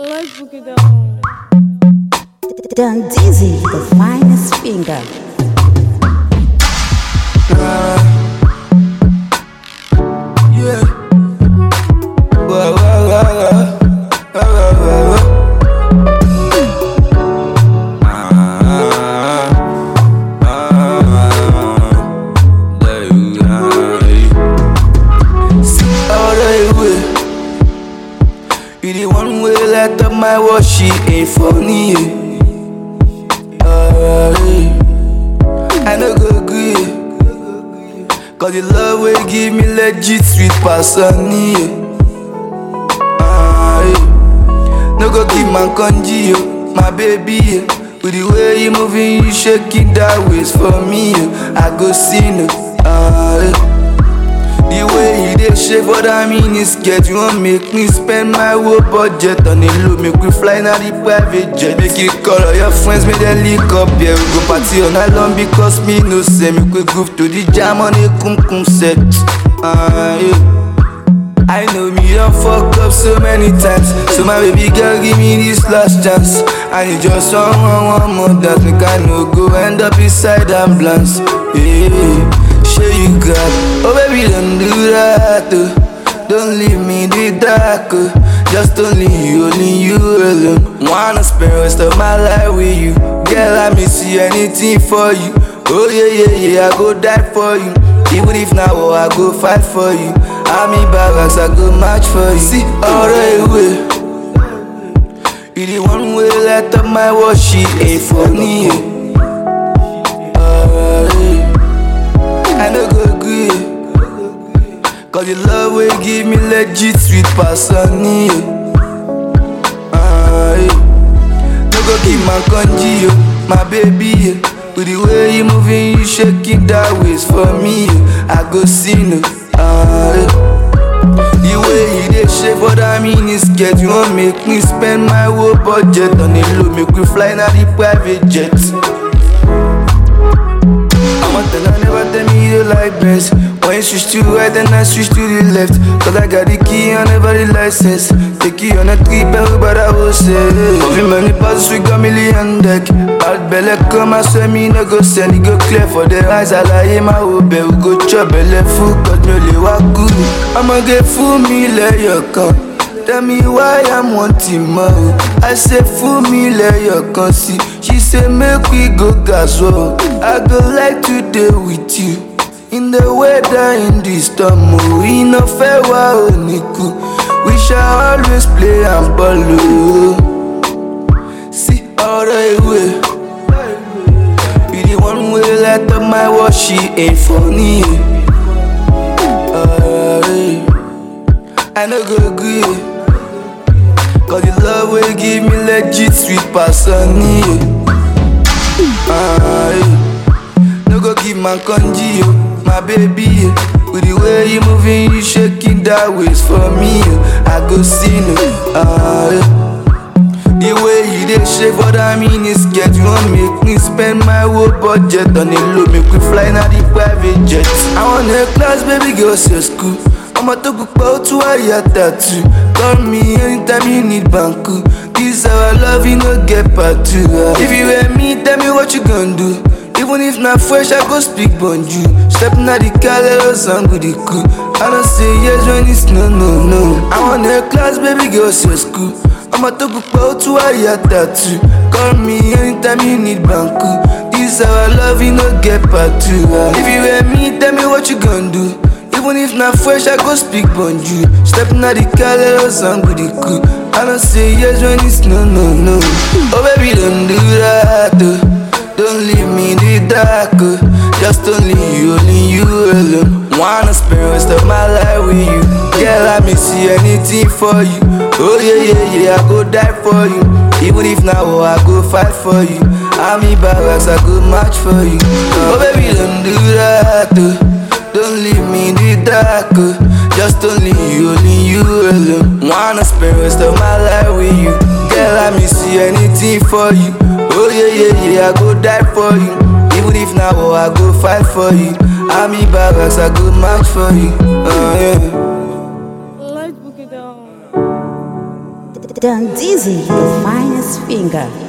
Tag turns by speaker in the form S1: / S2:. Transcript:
S1: Let's book it down.
S2: Done dizzy, the finest finger.
S3: Yeah. Wah, wah, wah, wah. Wah, wah, wah, wah. Ah, ah, ah. There you are. See all the way. You the one way let up my watch, she ain't funny. yeah. Ah, yeah. I no go agree. Cause the love will give me legit sweet passion yeah. ah, yeah. No go give man conji yo, my baby yeah. With the way you moving, you shaking that waist for me yeah. I go see no ah, yeah. The way you dey shake for that mini skirt You wan make me spend my whole budget on a low Make we fly na the private jet Make you call all your friends, make them link up Yeah, we go party all night long because me no say Make we groove to the jam on a kum kum set ah, yeah. I know me don't fuck up so many times So my baby girl give me this last chance And you just want one, one more dance Make I no go end up inside ambulance Yeah, sure you got Oh baby don't do that oh. Don't leave me in the dark oh. Just only you, only you alone Wanna spend rest of my life with you Girl I may see anything for you Oh yeah, yeah, yeah, I go die for you even if now oh, I go fight for you I'm in barracks, I go match for you See all the way You the one way let up my watch, she ain't funny yeah. Ah, yeah. I no go agree Cause the love will give me legit sweet passion yeah. ah, yeah. No go give my conji yo, my baby yeah. With the way you moving, you shaking that waist for me yeah. I go see no ah, yeah. The way you dey shake for that mini skirt You wan make me spend my whole budget on a low Make we fly na the private jet I'ma tell her never tell me you like best When you switch to right then I switch to the left Cause I got the key and never the license Take you on a trip everybody will say Moving many passes we got million deck Bad belly come I swear me no go send It go clear for the eyes I lie my hope We go chop belly full cause me only walk good I'ma get full me let you come Tell me why I'm wanting more. I say fool me, let your con see. She say make we go gas well. I go like to day with you. In the weather, in the storm, oh, we no fair wa oniku. We shall always play and ball. oh. See all the way. You the one way let up my watch, she ain't funny. yeah. Ah, yeah. I no go agree. Cause the love will give me legit sweet passion yeah. ah, yeah. No go give my conji yo, my baby yeah. With the way you moving, you shaking that waist for me yeah. I go see no ah, yeah. The way you dey shake for that mini skirt You wan make me spend my whole budget on a low Make we fly na the private jet I want a class, baby girl, say school I'ma talk about to a tattoo Call me anytime you need banku This our love, you no get part two ah. If you were me, tell me what you gon' do Even if not fresh, I go speak bonjour Step na the car, let us song with the cool I don't say yes when it's no, no, no I want a class, baby girl, say school I'ma talk about to a tattoo Call me anytime you need banku This our love, you no get part two ah. If you were me, tell me what you gon' do even if not fresh, I go speak bonjour. Step na the car, let us song with the cool. I don't say yes when it's no, no, no. Oh baby, don't do that. Oh. Don't leave me in the dark. Oh. Just only you, only you alone. Wanna spend rest of my life with you. Girl, I may see anything for you. Oh yeah, yeah, yeah, I go die for you. Even if now oh, I go fight for you. I'm in barracks, I go match for you. Oh baby, don't do that. Oh. Don't leave me in the dark, oh. just only you, only you alone. Wanna spend rest of my life with you, girl. I may see anything for you. Oh yeah, yeah, yeah, I go die for you. Even if now oh, I go fight for you. I'm in barracks, I go match for you. Oh yeah.
S1: Let's book it down.
S2: Done dizzy, the finest finger.